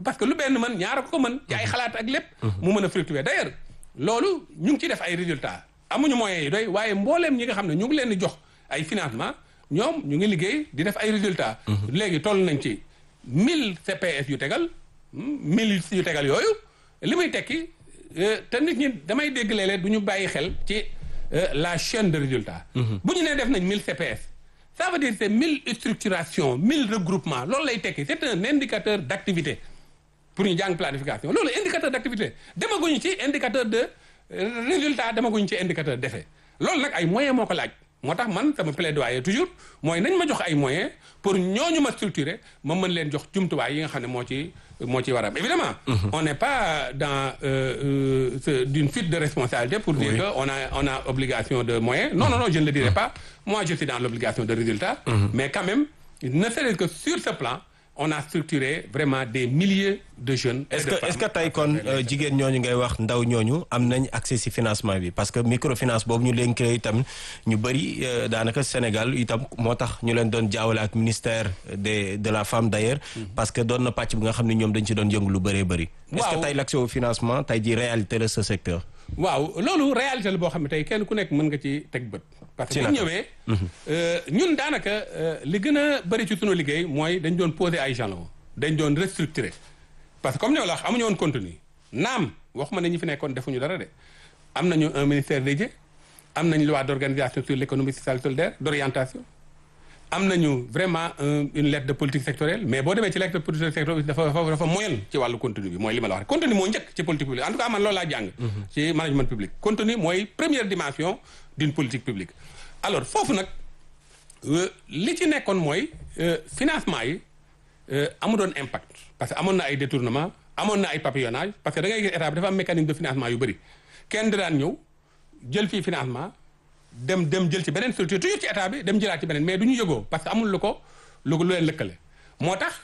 parce que lu benn mën ñaara ko mën ci ay xalaat ak lépp mu mën a fructuer d'ailleurs loolu ñu ngi ciy def ay résultats amuñu moyens yi doy waaye mbooleem ñi nga xam ne ñu ngi leen di jox ay financement ñoom ñu ngi liggéey di def ay résultats léegi toll nañ ci mille CPS yu tegal mille yu tegal yooyu li muy tekki te nit ñi damay dégg léeg-léeg du ñu bàyyi xel ci la chaîne de résultats bu ñu nee def nañ mille CPS ça veut dire c'est mille structurations mille regroupements loolu lay tekki c'est un indicateur d'activité pour ñu jàng planification loolu indicateur d'activité demaguñu ci indicateur de résultat demaguñu ci indicateur d'effet loolu nag ay moyens moo ko laaj moo tax man sama plaidoyer toujours mooy nañ ma jox ay moyens pour ñooñu ma structurer ma mën leen jox jumtuwaay yi nga xam ne moo ci moo ci war a am évidemment on n'est pas dans euh, euh, d'une fuite de responsabilité pour dire que on a on a obligation de moyens non non non je ne le dirai pas moi je suis dans l'obligation de résultat mais quand même ne serait-ce que sur ce plan on a structuré vraiment des milliers de jeunes. est-ce que est-ce que tey kon jigéen ñooñu ngay wax ndaw ñooñu am nañ accès ci financement bi parce que microfinance boobu ñu leen créé itam ñu bëri daanaka Sénégal itam moo tax ñu leen doon jaawale ak ministère de de la femme d'ailleurs parce que doon na pàcc bi nga xam ne ñoom dañ ci doon yëngu lu bëree bëri. est-ce que tey l'accès au financement tey ji réalité la ce secteur. waaw loolu réalité la boo xam ne tey kenn ku nekk mën nga ci teg bët. parce que bu ñëwee. ñun daanaka li gën a bëri ci sunu liggéey mooy dañ doon poser ay jalons dañ doon restructurer parce que comme ñoo la wax amuñu woon contenu naam waxuma ne ñi fi nekkoon defuñu dara de am nañu un ministère dédié am nañu loi d'organisation sur l'économie sociale et solidaire d'orientation am nañu vraiment une lettre de politique sectorielle mais boo demee ci lettre de politique sectorielle dafa dafa dafa moyen ci wàllu contenu bi mooy li ma la wax contenu moo njëkk ci politique publique en tout cas man loolu laa jàng ci management public contenu mooy première dimension d'une politique publique alors foofu nag li ci nekkoon mooy financement yi amu doon impact parce que amoon na ay détournement amoon na ay papillonnage parce que da ngay gis état bi dafa am mécanisme de financement yu bëri kenn da daan ñëw jël fii financement dem dem jël ci beneen structure toujours ci état bi dem jëlaat ci beneen mais du ñu yëgoo parce que amul lu ko lu ko lu leen lëkkale moo tax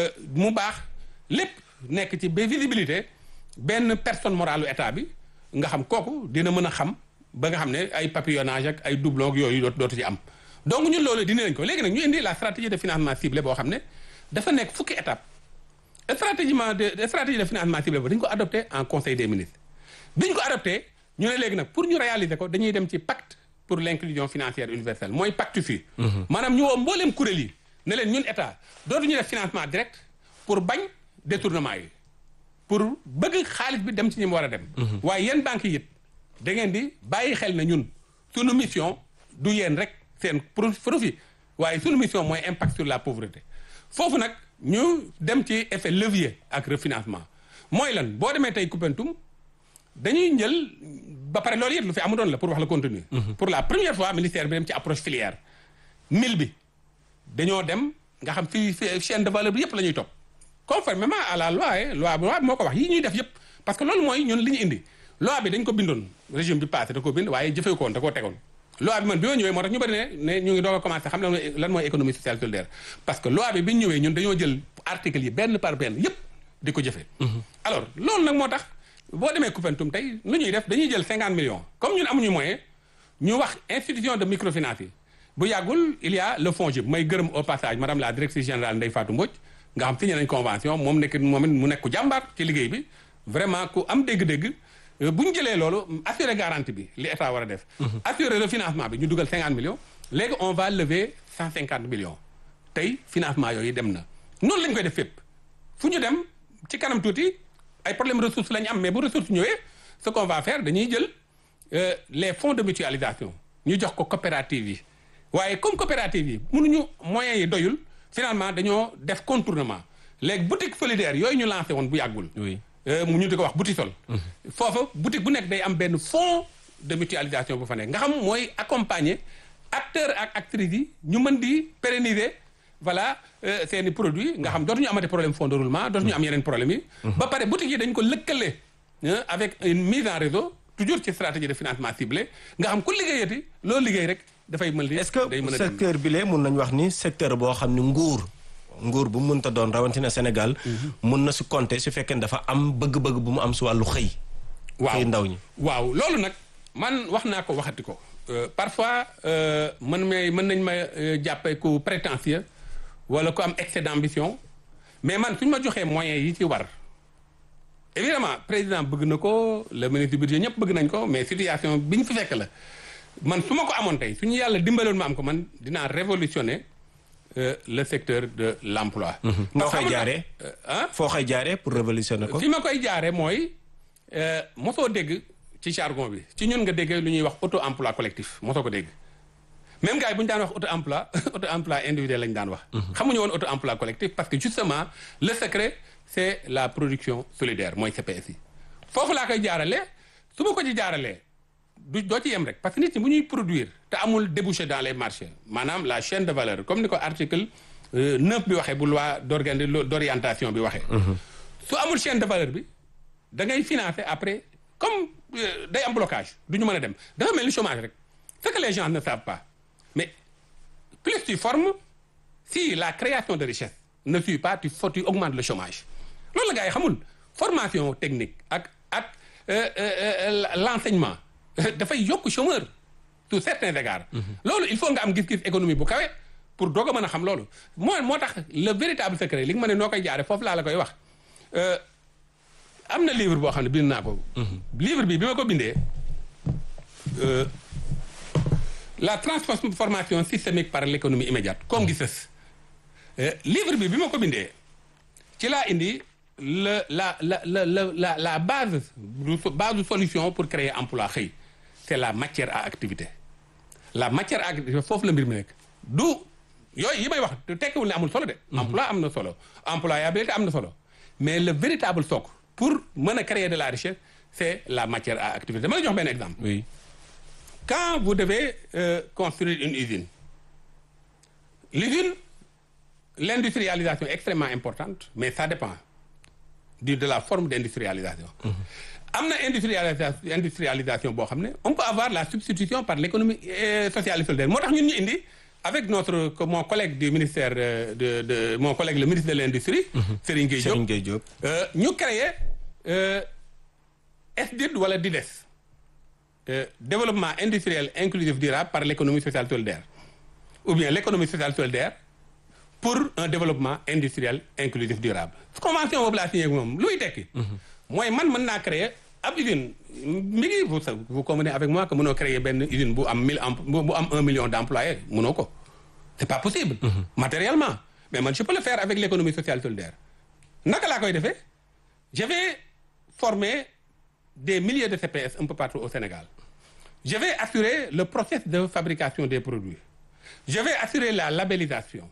mu baax lépp nekk ci ba visibilité benn personne morale état bi nga xam kooku dina mën a xam ba nga xam ne ay papillonnage ak ay doublon ak yooyu dootu ci am donc ñun loolu dina nañ ko léegi nag ñu indi la stratégie de financement ciblé boo xam ne dafa nekk fukki étape stratégiement de stratégie de financement ciblé boobu dañu ko adopté en conseil des ministres biñ ko adopté ñu ne léegi nag pour ñu réaliser ko dañuy dem ci pacte pour l'inclusion financière universelle mooy pacte fii maanaam ñu woo mbooleem kuréel yi ne leen ñun état dootuñu def financement direct pour bañ détournement yi pour bëgg xaalis bi dem ci ñi mu war a dem waaye yéen banques yi it da ngeen di bàyyi xel na ñun sunu mission du yéen rek seen profit waaye sunu mission mooy impact sur la pauvreté foofu nag ñu dem ci effet levier ak refinancement mooy lan boo demee tey Koupentoum dañuy njël ba pare loolu yëpp lu fi amu doon la pour wax la contenu pour la première fois ministère bi dem ci approche filière mil bi dañoo dem nga xam fii chaîne de valeur bi yëpp la ñuy topp conformément à la loi loi loi bi moo ko wax yi ñuy def yëpp parce que loolu mooy ñun li ñu indi loi bi dañ ko bindoon régime bi passé da ko bind waaye jëfee ko woon da koo tegoon loi bi man bi ma ñëwee moo tax ñu bëri ne ne ñu ngi doog a commencé xam lan mooy lan mooy économie sociale solidaire parce que loi bi bi ñu ñëwee ñun dañoo jël article yi benn par benn yëpp di ko jëfee alors loolu nag moo tax boo demee Koupentoum tey lu ñuy def dañuy jël cinquante millions comme ñun amuñu moyen ñu wax institution de microfinance yi bu yàggul il y a le FONGIP may gërëm au passage madame la directrice générale Ndeye Fatou Mbodj nga xam signé nañ convention moom nekk moom it mu nekk ku jàmbaar ci liggéey bi vraiment ku am dégg-dégg bu ñu jëlee loolu assurer garantie bi li état war a def assurer le financement bi ñu dugal cinquante millions léegi on va lever cent cinquante millions tey financement yooyu dem na noonu lañ koy def fépp fu ñu dem ci kanam tuuti ay problème ressources la ñu am mais bu ressources ñëwee ce qu'on va faire dañuy jël les fonds de mutualisation ñu jox ko coopérative yi waaye comme coopérative yi mënuñu moyens yi doyul finalement dañoo def contournement léegi boutique solidaire yooyu ñu lancé woon bu yàggul mu ñu di ko wax Boutisol foofa boutique bu nekk day am benn fonds de mutualisation bu fa nekk nga xam mooy accompagner acteurs ak actrices yi ñu mën di pérenniser voilà seen i produits nga xam dootuñu amati problème fonds de roulement dootuñu am yeneen problème yi ba pare boutique yi dañ ko lëkkale avec une mise en réseau toujours ci stratégie de financement ciblé nga xam ku liggéeyati loolu liggéey rek dafay mën di est-ce que secteur bi lee mun nañ wax ni secteur boo xam ni nguur nguur bu mënta doon rawatina Sénégal mun na si compter su fekkee dafa am bëgg-bëgg bu mu am si wàllu xëy waaw xëy ndaw ñi waaw loolu nag man wax naa ko waxati ko parfois mën may mën nañ ma jàppee ku prétentieux wala ku am excès d'ambition mais man suñu ma joxee moyens yi ci war évidemment président bëgg na ko le ministre du budget ñëpp bëgg nañ ko mais situation bi ñu fi fekk la man su ma ko amoon tey suñu yàlla dimbaloon ma am ko man dinaa révolutionner euh, le secteur de l'emploi noo koy xam nga- jaaree euh, ah foo koy jaaree pour révolutionner ko fi ma koy jaaree mooy euh, mosoo dégg ci jargon bi ci ñun nga déggee lu ñuy wax auto emploi collectif mosoo ko dégg même gars yi bu ñu daan wax auto emploi auto emploi individuel lañu daan wax xamuñu woon auto emploi collectif parce que justement le secret c'est la production solidaire mooy CPS yi foofu laa koy jaaralee su ma ko ci jaaralee du doo ci yem rek parce que nit ñi bu ñuy produire te amul débouché dans les marchés maanaam la chaîne de valeur comme ni ko article euh, 9 bi waxee bu loi d'organi d'orientation bi waxee su amul chaîne de valeur bi da ngay financer après comme euh, day am blocage du ñu mën a dem dafa mel ni chômage rek ce que les gens ne savent pas mais plus tu formes si la création de richesse ne suit pas tu faut tu augmentes le chômage loolu la gars yi xamul formation technique ak ak euh, euh, l'enseignement dafay yokk chômeur sous certains égards loolu il faut nga am gis-gis économie bu kawe pour doog a mën a xam loolu moo moo tax le véritable secret li nga ma ne noo koy jaare foofu laa la koy wax Euh, am na livre boo xam ne bind naa ko livre bi bi ma ko bindee euh, la transformation systémique par l'économie immédiate comme gi sës Euh, livre bi bi ma ko bindee ci laa indi la la la la la la la base du base de solution pour créer emploi xëy c'est la matière à activité la matière à activité foofu la mbir mi nekk du yooyu yi may wax te tekkiwul ne amul solo de emploi am na solo employabilité am na solo mais le véritable socle pour mën a créer de la richesse c'est la matière à activité dama la jox benn exemple oui quand vous devez euh, construire une usine l'usine l'industrialisation est extrêmement importante mais ça dépend du de la forme d'industrialisation am na industrialisation industrialisation boo xam ne on peut avoir la substitution par l'économie euh, sociale et solidaire moo tax ñun ñu indi avec notre que mon collègue du ministère euh, de de mon collègue le ministre de l'industrie Serigne Gueye Diop Serigne Gueye Diop euh, ñu créer euh, SDID wala DIDES euh, développement industriel inclusif durable par l'économie sociale solidaire ou bien l'économie sociale solidaire pour un développement industriel inclusif durable convention boobu laa signé ak moom luy tekki mooy man mën naa créer ab usine mi ngi vous sa- vous convenez avec moi que mënoo créer benn usine bu am mille em- bu bu am un million d'employés mënoo ko c'est pas possible matériellement mais man je peux le faire avec l'économie sociale solidaire naka laa koy defee je vais former des milliers de CPS un peu partout au Sénégal je vais assurer le process de fabrication des produits je vais assurer la labellisation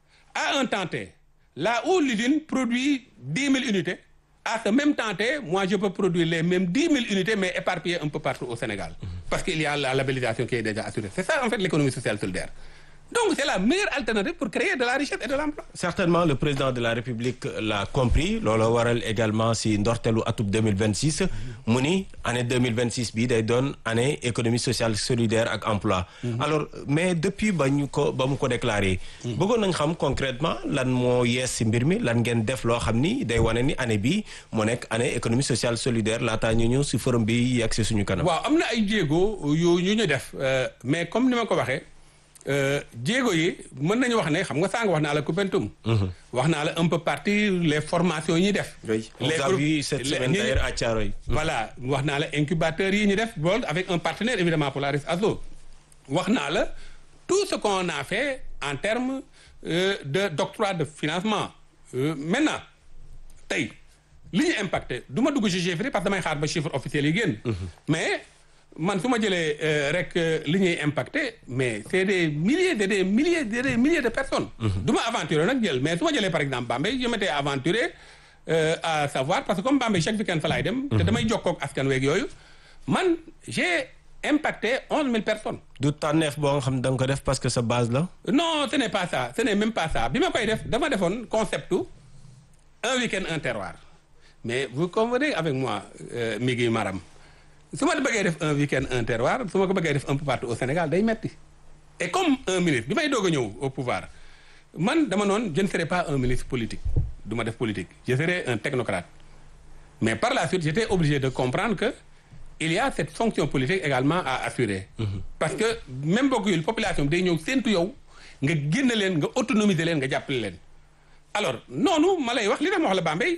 à un temps T là où l'usine produit dix mille unités à ce même temps T moi je peux produire les mêmes dix mille unités mais éparpillées un peu partout au Sénégal parce qu'il y a la labellisation qui est déjà assurée c'est ça en fait l'économie sociale solidaire donc c'est la meilleure alternative pour créer de la richesse et de l'emploi certainement le président de la république l'a compris loolu waral également si ndortelu atub 2026 mu ni année 2026 bi day doon année économie sociale solidaire ak emploi alors mais depuis ba ñu ko ba mu ko déclaré bëggoon nañ xam concrètement lan moo yees si mbir mi lan ngeen def loo xam ni day wane ni année bi moo nekk année économie sociale solidaire laataa ñu ñëw si forum bi yegg si suñu kanam waaw am na ay jéego yu yu ñu def euh, mais comme ni ma ko waxee euh, jéego yi mën nañu wax ne xam nga sànq wax naa la Koupentoum wax naa la un peu partie les formations yi ñuy def oui on Les a groupes- vu cette les- semaine ñi- d'ailleurs à Thiaroye voilà wax naa la incubateurs yi ñu def bool avec un partenaire évidemment Polaris Azo wax naa la tout ce qu'on a fait en termes euh, de d'octroi de financement Euh, maintenant tey li ñu impacté du ma dugg ci chiffres yi parce que damay xaar ba chiffre officiel yi génn mais man su ma jëlee euh, rek euh, li ñuy impacté mais c'est des milliers de des milliers de des milliers de personnes du ma aventurer nag jël mais su ma jëlee par exemple Bambey je m'étais aventuré euh, à savoir parce que comme Bambey chaque week-end fa laay dem te damay jokkoo ak askan weeg yooyu man j'ai impacté onze mille personnes du tànneef boo nga xam ne da nga ko def parce que sa base la non ce n'est pas ça ce n'est même pas ça bi ma koy def dama defoon concept un week-end un terroir mais vous convenez avec moi euh, Migui Maram su ma bëggee def un week-end un terroir su ma ko bëggee def un peu partout au Sénégal day metti et comme un ministre bi may doog a ñëw au pouvoir man dama noon je ne serai pas un ministre politique du ma def politique je serai un technocrate mais par la suite j'étais obligé de comprendre que il y a cette fonction politique également à assurer parce que même bokk yul population bi day ñëw séntu yow nga génn leen nga autonomiser leen nga jàppale leen alors noonu ma lay wax li tax ma wax la Bambey